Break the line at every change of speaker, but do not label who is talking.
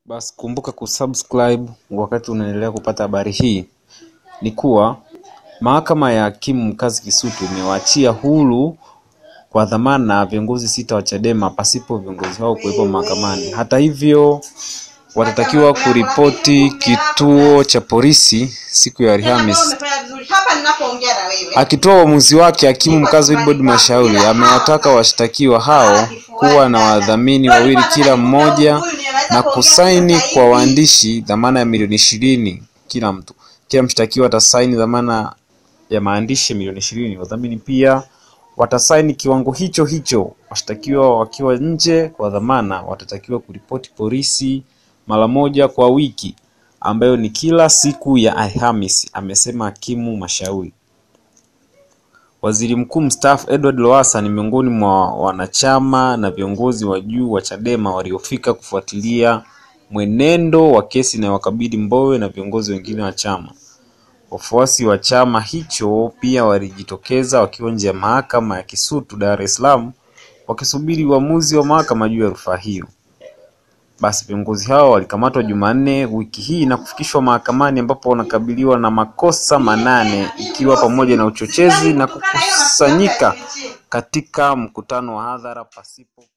Basi kumbuka kusubscribe wakati unaendelea kupata habari hii. Ni kuwa mahakama ya hakimu mkazi Kisutu imewaachia huru kwa dhamana viongozi sita wa Chadema pasipo viongozi hao kuwepo mahakamani. Hata hivyo, watatakiwa kuripoti kituo cha polisi siku ya Alhamisi. Akitoa uamuzi wake, hakimu mkazi Wilbrod Mashauri amewataka washtakiwa hao kuwa na wadhamini wawili kila mmoja na kusaini kwa waandishi dhamana ya milioni ishirini kila mtu. Kila mshtakiwa atasaini dhamana ya maandishi milioni ishirini. Wadhamini pia watasaini kiwango hicho hicho. Washtakiwa wakiwa nje kwa dhamana watatakiwa kuripoti polisi mara moja kwa wiki, ambayo ni kila siku ya Alhamisi, amesema hakimu Mashauri. Waziri Mkuu mstaafu Edward Lowassa ni miongoni mwa wanachama na viongozi wa juu wa Chadema waliofika kufuatilia mwenendo wa kesi inayowakabili Mbowe na viongozi wengine wa chama. Wafuasi wa chama hicho pia walijitokeza wakiwa nje ya mahakama ya Kisutu Dar es Salaam wakisubiri uamuzi wa mahakama juu ya rufaa hiyo. Basi viongozi hao walikamatwa Jumanne wiki hii na kufikishwa mahakamani ambapo wanakabiliwa na makosa manane ikiwa pamoja na uchochezi na kukusanyika katika mkutano wa hadhara pasipo